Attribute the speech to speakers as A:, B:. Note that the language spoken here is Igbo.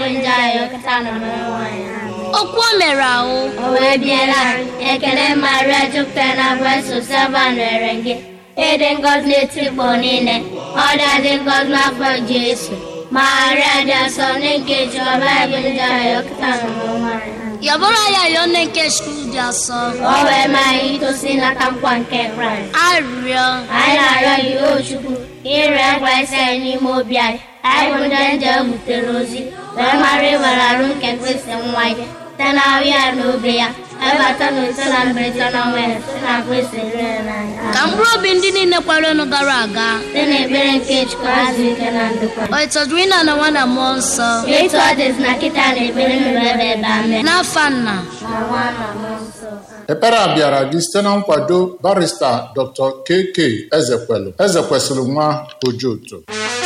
A: njọ anyị kịta nọ n'ụwa anyị
B: okwu o mere ahụ
A: o wee biela ekele maria jupụtara na grace sava nwere gị ịdị ngọzi n'etikpọ niile ọ dị ngọzi n'afọ jesu maria dị asọ nne nke jehova bụ njọ anyị kịta nọ n'ụwa anyị
B: yabụrụ ya yọọ nne nke skul dị asọ
A: o wee maa anyị itosi nata nkwa nke kraịst
B: arịrịọ
A: anyị na-arịọ gị o chukwu ire ngwa isi anyị n'ime obi anyị anyị bụ ndị nje butere ozi wee mara ịwere arụ nke kristi nwa ya site na ahụ ya na obi ya ebata na ise na mberede na ọnwa ya site na kristi rere n'anya
B: ka mkpụrụ obi ndị niile kwarenu gara aga
A: site na ekpere nke chukwu azụ ike na ndokwa
B: o ịtọdụrụ ịna na nwa na mmụọ nsọ
A: etu ọ dịzi na kịta na ekpere nụrụ ebe ebe amen
B: n'afa nna
A: na nwa na mmụọ nsọ
C: ekpere a bịara gị site na nkwado barista dr kk ezekwelu ezekwesịrị nwa ojoto